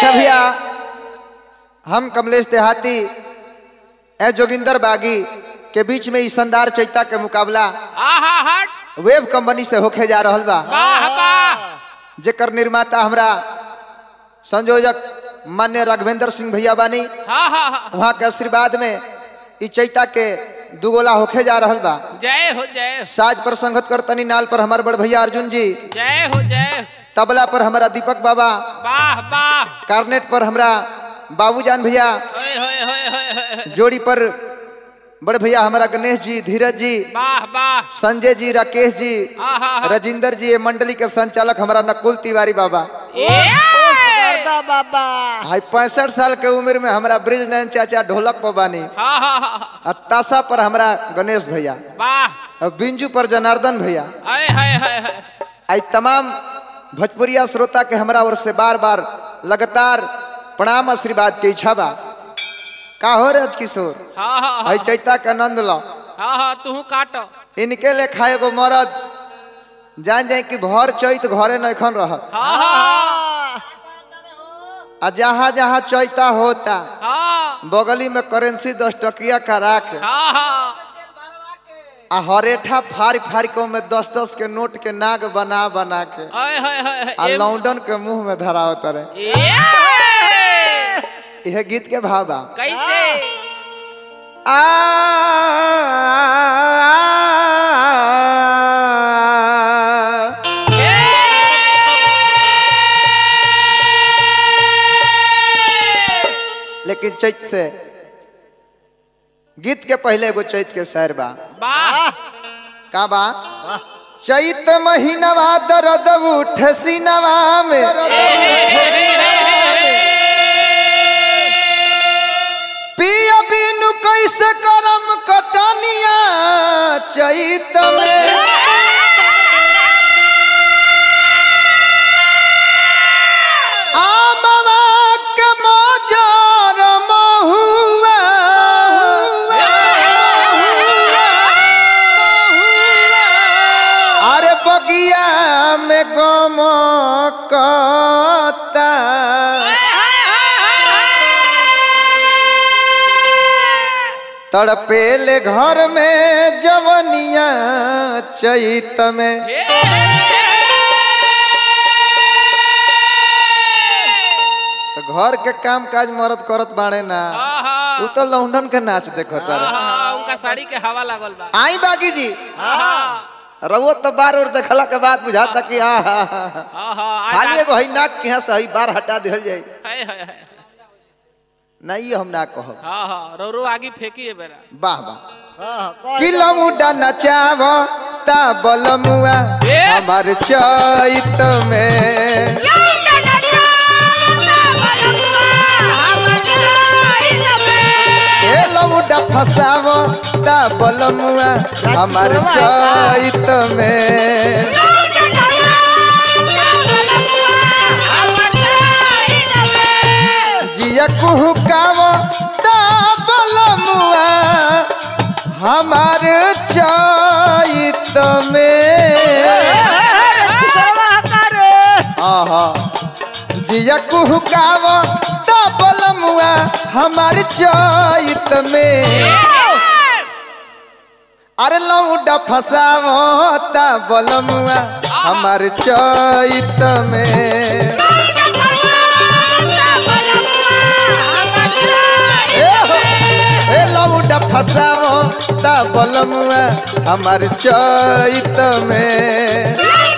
अच्छा भैया हम कमलेश देहाती ए जोगिंदर बागी के बीच में ई शानदार चैता के मुकाबला आहा हट वेब कंपनी से होके जा रहल बा वाह वाह जेकर निर्माता हमरा संयोजक मान्य राघवेंद्र सिंह भैया बानी हाँ हाँ हाँ वहाँ के आशीर्वाद में ई चैता के दुगोला होके जा रहल बा जय हो जय हो साज पर संगत करतनी नाल पर हमार बड़ भैया अर्जुन जी जय हो जय हो तबला पर हमारा दीपक बाबा वाह वाह कार्नेट पर हमरा बाबूजान भैया होय होय होय होय होय होय। जोड़ी पर बड़ भैया हमारा गणेश जी धीरज जी वाह वाह संजय जी राकेश जी आहा हा राजिंदर जी ये मंडली के संचालक हमारा नकुल तिवारी बाबा गर्दा बाबा हाई पैंसठ साल के उम्र में हमारा ब्रिज नयन चाचा ढोलक पर बानी हाँ हाँ हाँ हाँ। और ताशा पर हमारा गणेश भैया वाह और बिंजू पर जनार्दन भैया हाय हाय हाय हाय आई तमाम भोजपुरिया श्रोता के हमरा ओर से बार बार लगातार प्रणाम आशीर्वाद के इच्छा बा का हो रज किशोर हाँ हाँ आई चैता के आनंद लो हाँ हाँ तू काट इनके ले खाए गो मरद जान जाए कि भर चैत घरे नखन रह हाँ हाँ आ जहाँ जहाँ चैता होता हाँ बगली में करेंसी दस टकिया करा के हाँ हाँ आ हरेठा फाड़ फाड़ के में दस दस के नोट के नाग बना बना के हाय हाय हाय हाय। आ एम- लौंडन के मुंह में धराव तरे ए! यह गीत के भाव बा कैसे आ लेकिन चैत से गीत के पहले एगो चैत के शहर बा वाह का बा चैत महीनवा दर्द उठ सीनवा में पिया बिनु कैसे करम कटनिया चैत में आमवा के मजार महुआ अरे बगिया में गम कता तड़पेले घर में जवनिया चैत में तो घर के काम काज मरद करत बाड़े ना उ तो लौंडन के नाच देखो तारे उनका साड़ी के हवा लागल बा आई बागी जी हाँ रउआ तो बार और देखला के बाद बुझाता कि आ हा, हा, हा। हाँ हाँ खाली एगो हई नाक के यहाँ से हई बार हटा दिहल जाई हाय हाय हाय नहीं हम ना कहब हाँ हाँ रो रो आगे फेंकी है बेरा वाह वाह किलोमुडा नचाव ता बलमुआ ए! हमार चैत में ए लमुडा फसाव ता बलमुआ हमार चैत में जिया कुहुकाव ता बलमुआ हमार चैत में आहा जिया कुहुकाव ता बलमुआ हमार चैत में अरे लौडा फसाव ता बलमुआ हमार चैत में ए हो, ए लौडा फसाव ता बलमुआ हमार चैत में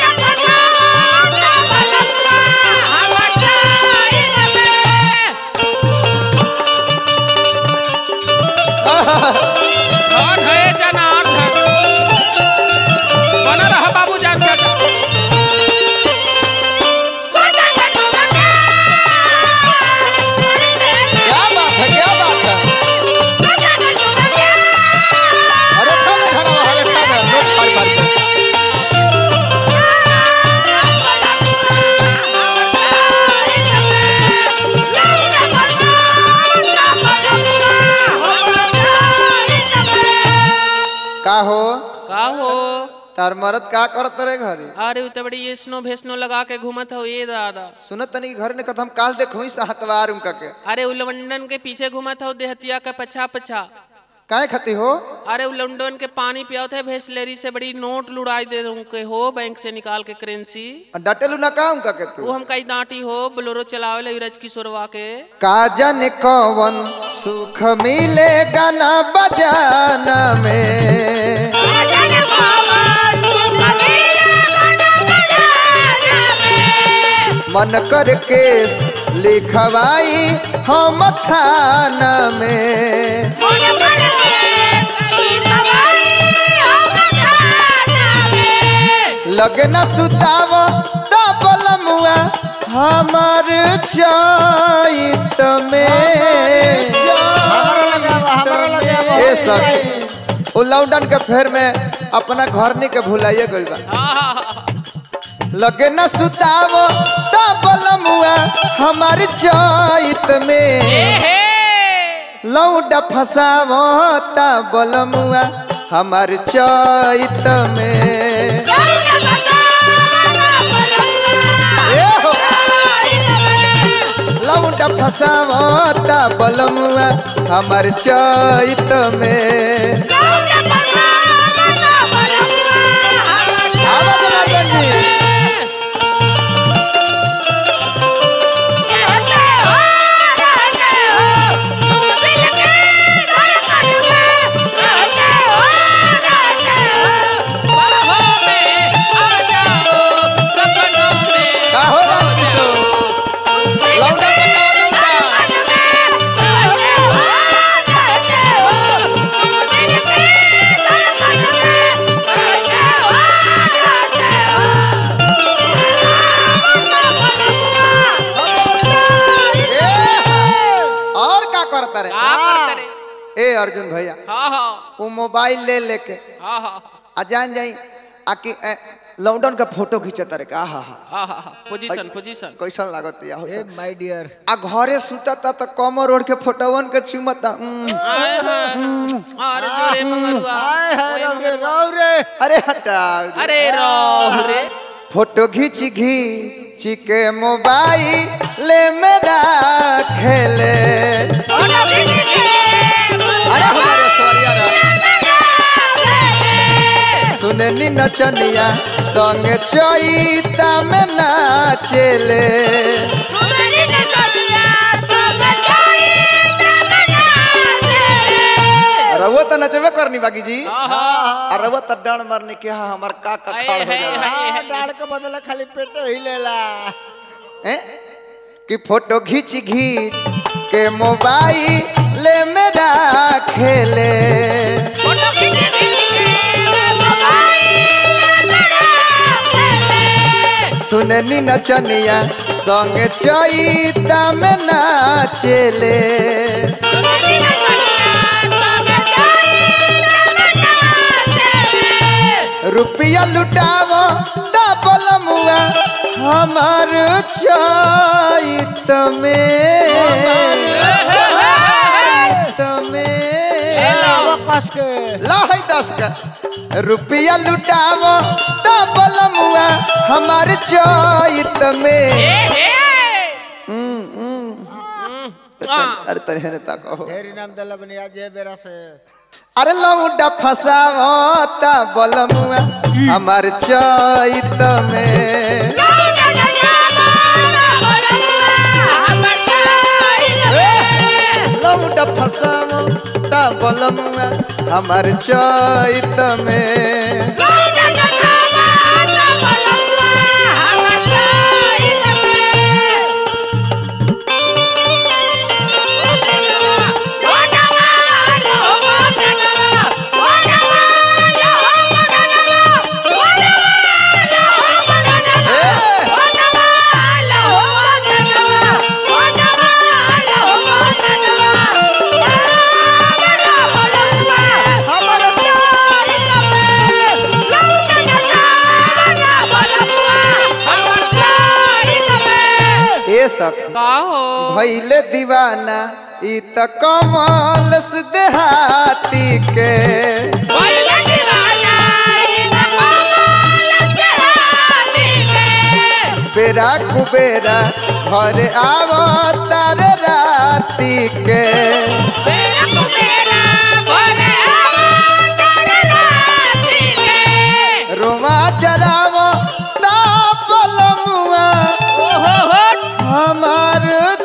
धन है जनान धन बना रहा बाबू जान चाचा क्या बात है क्या बात है अरे ठा में धरा हरे ठा में नोट फाड़ फाड़ के तार मरद का करत रे घरे अरे उ तो बड़ी ये स्नो भेस्नो लगा के घूमत हो ये दादा सुनत तनी घर ने कथम काल देखो ही हतवार उनका के अरे उ लंडन के पीछे घूमत हो देहतिया का पछा पछा काहे खती हो अरे उ लंडन के पानी पियावत है भेसलेरी से बड़ी नोट लुड़ाई दे रहा के हो बैंक से निकाल के करेंसी डटेलू ना का उनका के तू वो हम कई डांटी हो बोलोरो चलावे ले रज किशोरवा के का जाने कौन सुख मिलेगा ना बजाना में मन कर के लिखवाई हम थाना में लगना सुताव डबल मुआ हमार चैत में ए सखी ओ लॉकडाउन के फेर में अपना घर नहीं के भुलाइए गइल बा लगे न सुताव डबल मुआ हमार चैत में लौडा फसावता बलमुआ हमार चैत में ए हो लौडा फसावता बलमुआ हमार चैत में आवा जनार्दन जी का हो राजकिशोर लौडा पटावा लौडा ए, और का करता रे ए अर्जुन भैया वो मोबाइल ले लेके आ जान जाई आकि ए, लॉकडाउन का फोटो खींचता रे का हा हा पोजीशन पोजीशन कैसन लागत या हो ए माय डियर आ घरे सुतता त कमर ओढ़ के फोटोवन के चुमता उम, अरे जोरे मंगरुआ हाय हाय रौ रे रौ रे अरे हटा अरे रो रे फोटो घींच घींच के मोबाइल मेरा खेले अरे हमारे सवरिया रा सुननी नचनिया संग चैता में नाचेले रउआ त नचबे करनी बाकी जी आ रउआ त डांड मारने के हा हमार का का खाड़ हो जाला हां डाड़ के बदले खाली पेट ही लेला हैं? कि फोटो घींच घींच के मोबाइल मेरा खेले सुननी नचनिया संग चैता में नाचेले रुपया लुटावो डबल मुआ हमार चैत में चैत में लावा कस के लाहै दस का रुपया लुटावो डबल मुआ हमार चैत में अरे तनी हेने ताको ढेरी नाम दला बनिया जे बेरा से अरे लौंडा फसावता बलमुआ हमार चैत में लौंडा फसावता बलमुआ हमार चैत में ए सक का हो भैले दीवाना ई त कमल से देहाती के Oye, la divana, y la mamá. बेरा कुबेरा घर आवो तारे राती के बेरा को बेरा घरे आवा तारे राती के रोमा जरावो तापलमुआ ओ हो हो हमार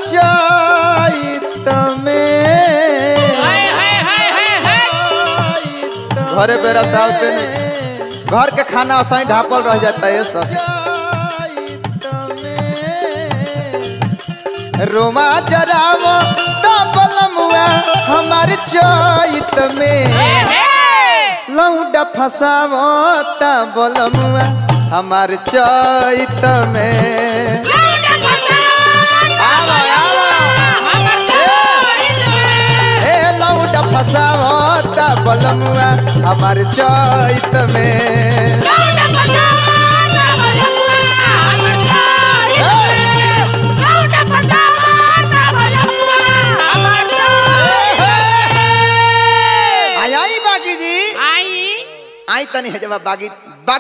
चैत में हाय हाय हाय हाय हाय घरे बेरा सावते नहीं घर के खाना असाई ढापल रह जाता है सब रोमा जरावो तापलमुआ हमार चैत में लौंडा फसावो तापलमुआ हमार चैत में आवा आवा ए लौंडा फसावो तापलमुआ हमार चैत में आई आई बागी जी आई आई तनी है जब बागी